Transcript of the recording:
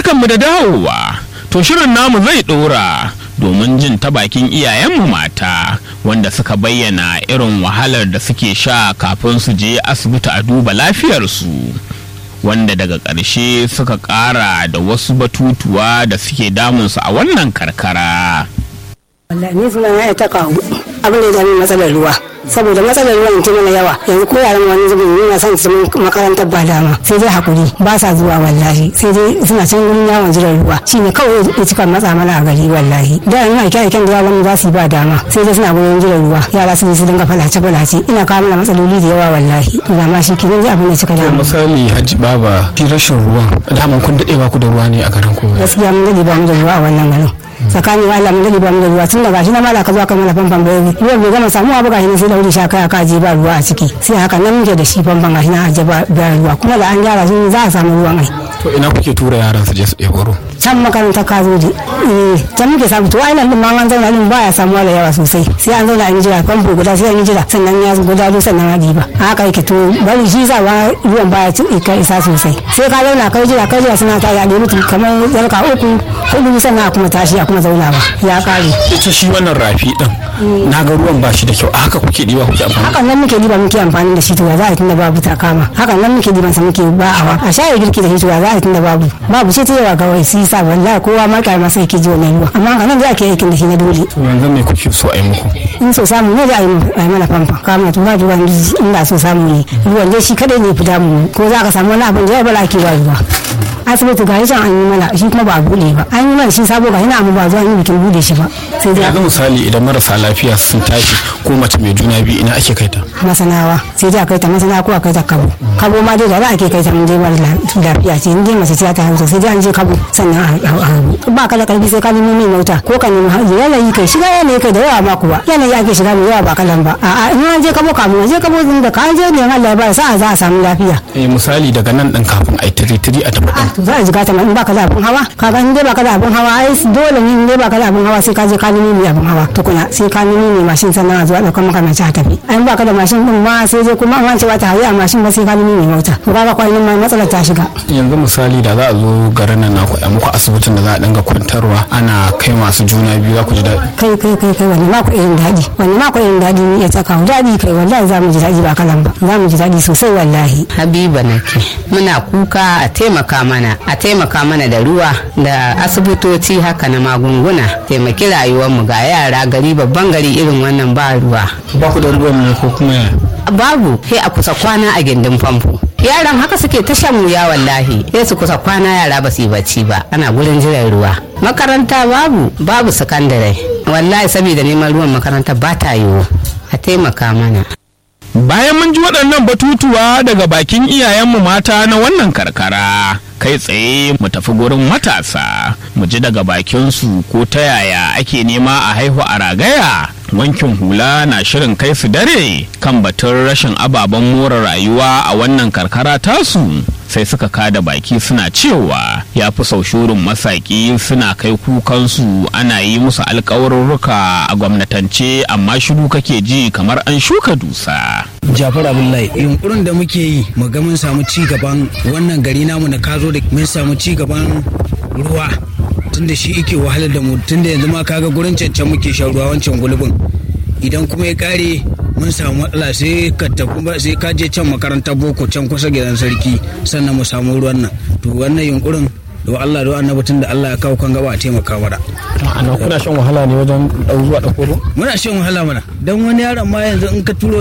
barkanmu da dawowa to shirin namu zai ɗora domin jin ta bakin iyayenmu mata wanda suka bayyana irin wahalar da suke sha kafin su je asibiti a duba lafiyarsu wanda daga ƙarshe suka ƙara da wasu batutuwa da suke damunsu a wannan karkara. wallahi ni suna na ta kawo abin da ya dami matsalar ruwa saboda matsalar ruwan ta mana yawa yanzu ko yaran wani zubin yana son su makarantar ba dama sai dai hakuri ba sa zuwa wallahi sai dai suna can gurin yawon jiran ruwa shine kawai ya cika matsa mana a gari wallahi da yanzu aike aiken da yawan za su yi ba dama sai dai suna gurin jiran ruwa yara su su dinga falace falace ina kawo mana matsaloli da yawa wallahi to da ma shi kenan ji abin da cika dama misali hajji baba shi rashin ruwan daman kun daɗe ba ku da ruwa ne a garin ku gaskiya mun dade ba mu da ruwa a wannan garin tsakanin Allah mun dade ba mu da ruwa tun da gashi na mala ka zo ka mana famfan bayani ruwan bai gama samuwa ba gashi sai da wuri sha kai aka je ba ruwa a ciki sai haka nan muke da shi famfan gashi na aje ba ruwa kuma da an gyara shi za a samu ruwan ai to ina kuke tura yaran su je su ɗebo ruwa can makarantar kazoji eh can muke samu to ainihin din ma an zauna din baya samuwa da yawa sosai sai an zauna an jira famfo guda sai an yi jira sannan ya guda do sannan a ba haka yake to bari shi sa ba ruwan baya ci ka isa sosai sai ka zauna kai jira kai jira suna ta ya mutum kamar yarka uku hudu sannan a kuma tashi a kuma zauna ba ya kare ita shi wannan rafi din na ga ruwan ba shi da kyau a haka kuke ɗiba kuke amfani hakan nan muke diba muke amfani da shi to ya za a tunda babu takama hakan nan muke diban sa muke ba'awa a shaye girki da shi to ya za a tunda babu babu shi ta yawa kawai sai sa wallahi kowa ma kai masa yake ji wannan ruwa amma haka nan za a ke aikin da shi na dole to yanzu me kuke so a yi muku in so samu ne da a yi mana famfa kama to ba ruwan in da so samu ne ruwan dai shi kadai ne fi damu ko za ka samu wani abin da ya bala ake ba ruwa asibiti ga can an yi mana shi kuma ba a bude ba an yi mana shi sabo ga yana amma ba zuwa yi bikin bude shi ba sai dai yanzu misali idan marasa lafiya sun tashi ko mace mai juna biyu ina ake kai ta masanawa sai dai a kai ta masana ko a kai ta kabo kabo ma dai da za a ke kai ta mun dai mara lafiya ce in dai mace ce ta haihu sai dai an je kabo sannan a haihu ba ka da karfi sai ka nemi mai mota ko ka nemi hajji yanayi kai shiga yanayi kai da yawa ma kuwa yanayi ake shiga mai yawa ba kalan ba a'a in an je kabo kamun je kabo din da ka je ne Allah ya ba sa za a samu lafiya eh misali daga nan din kafin ai tiri tiri a tafi din to za a jiga ta in baka da abin hawa ka ga in dai baka da abin hawa ai dole ne in dai baka da abin hawa sai ka je ka nemi mai abin hawa tukuna sai ka nemi mai mashin sannan a zuwa daukar maka mace a tafi ai in baka da mashin din ma sai dai kuma an ce ba ta hayi a mashin ba sai ka nemi mai mota to kaga kwanan ma matsalar ta shiga yanzu misali da za a zo garin nan naku a muku asibitin da za a dinga kwantarwa ana kai masu juna biyu za ku ji daɗi kai kai kai kai wani ma ku irin daɗi wani ma ku irin daɗi ni ya tsaka daɗi kai wallahi za mu ji daɗi ba kalan ba za mu ji daɗi sosai wallahi habiba nake muna kuka a taimaka mana a taimaka mana da ruwa da asibitoci haka na magunguna taimaki rayuwarmu ga yara gari babban gari irin wannan ba ruwa ba ku da ruwan ne ko kuma ya babu sai a kusa kwana a gindin famfo yaran haka suke ta shan wuya wallahi sai su kusa kwana yara ba su yi bacci ba ana gurin jiran ruwa makaranta babu babu sakandare wallahi saboda neman ruwan makaranta ba ta yiwu a taimaka mana Bayan mun ji waɗannan batutuwa daga bakin iyayenmu mata na wannan karkara, kai tsaye mu tafi gurin matasa, mu ji daga bakinsu ko ta yaya ake nema a haihu a ragaya. Wankin hula na shirin kai su dare kan batun rashin ababen more rayuwa a wannan karkara tasu. sai suka kada baki suna cewa ya fi sau shurin masaki suna kai kukansu ana yi musu alkawarurruka a gwamnatance amma shiru kake ji kamar an shuka dusa. Jafar Abdullahi yunkurin da muke yi mu ga mun samu ci gaban wannan gari namu na kazo da mun samu ci gaban ruwa tunda shi yake wahalar da mu tunda yanzu ma kaga gurin cancan muke shan ruwa wancan gulbin idan kuma ya kare mun samu matsala sai ka tafi sai ka je can makarantar boko can kusa gidan sarki sannan mu samu ruwan nan to wannan yunkurin da Allah da annabi tun da Allah ya kawo kan gaba a taimaka mana ana kuna shan wahala ne wajen ɗau zuwa ɗauko ruwa muna shan wahala mana dan wani yaron ma yanzu in ka turo